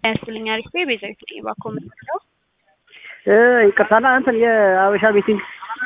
ያስብልኝ አሪፍ ቤ ቤዛዊት ነኝ እባክዎ የምትለው ይቅርታና እንትን የአበሻ ቤቲንግ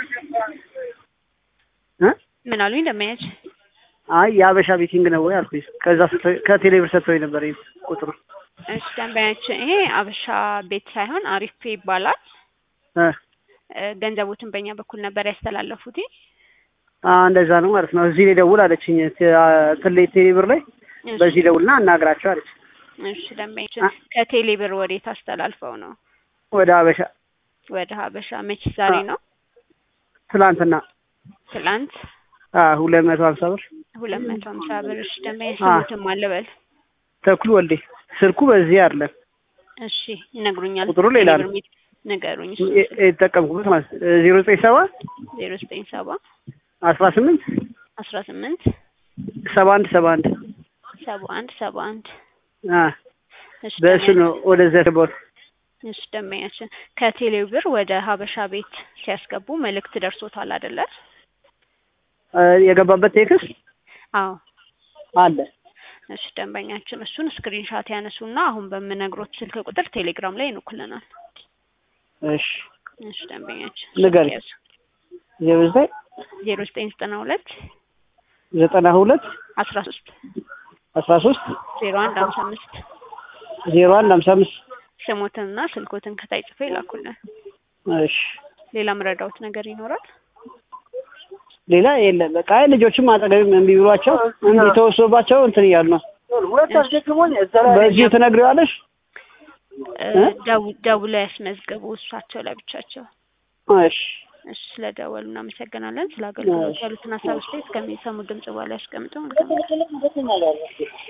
እ ምን አሉኝ ደመያች አይ የአበሻ ቤቲንግ ነው ወይ አልኩኝ። ከዛ ከቴሌብር ሰጥተውኝ ነበር ይሄን ቁጥሩ እሺ ደንበኛችን ይሄ አበሻ ቤት ሳይሆን አሪፍ ፔ ይባላል። እ እ ገንዘቦትን በእኛ በኩል ነበር ያስተላለፉት። አ እንደዛ ነው ማለት ነው። እዚህ ላይ ደውል አለችኝ። እንትን ላይ ቴሌብር ላይ በዚህ ደውልና አናግራቸው አለች። እሺ ደንበኛችን ከቴሌ ብር ወዴት አስተላልፈው ነው? ወደ አበሻ ወደ ሀበሻ መች ዛሬ ነው? ትላንትና ትላንት አ ሁለት መቶ ሀምሳ ብር ሁለት መቶ ሀምሳ ብር። እሺ ደንበኛ ስሙትም አለበል ተክሉ ወልዴ ስልኩ በዚህ አይደለም እሺ ይነግሩኛል። ቁጥሩ ሌላ ነው። ንገሩኝ። የተጠቀምኩበት ማለት ዜሮ ዘጠኝ ሰባ ዜሮ ዘጠኝ ሰባ አስራ ስምንት አስራ ስምንት ሰባ አንድ ሰባ አንድ ሰባ አንድ ሰባ አንድ አ እሺ በእሱ ነው ወደዛ ገባሁት። እሺ ደንበኛችን ከቴሌ ብር ወደ ሀበሻ ቤት ሲያስገቡ መልእክት ደርሶታል አይደለ? አ የገባበት ቴክስት አዎ አለ። እሺ ደንበኛችን እሱን ስክሪንሻት ያነሱና አሁን በምነግሮት ስልክ ቁጥር ቴሌግራም ላይ ይልኩልናል። እሺ እሺ ደንበኛችን ንገሪኝ። ዜሮ ዘጠኝ ዜሮ ዘጠኝ ዘጠና ሁለት ዘጠና ሁለት አስራ ሶስት አስራ ሶስት ዜሮ አንድ ሀምሳ አምስት ዜሮ አንድ ሀምሳ አምስት ስሞትንና ስልኮትን ከታይ ጽፎ ይላኩልን። እሺ ሌላ ምረዳውት ነገር ይኖራል? ሌላ የለም። በቃ አይ ልጆችም አጠገብ እምቢ ብሏቸው እምቢ ተወስዶባቸው እንትን እያሉ ነው። በዚሁ ትነግሪዋለሽ? እ ደው- ደውለው ያስመዝገቡ እሳቸው ለብቻቸው። እሺ እሺ ስለደወሉ እናመሰግናለን። ስለ አገልግሎት ያሉትን ሀሳብ ስቴት እስከሚሰሙ ድምጽ በኋላ ያስቀምጡ። መልካም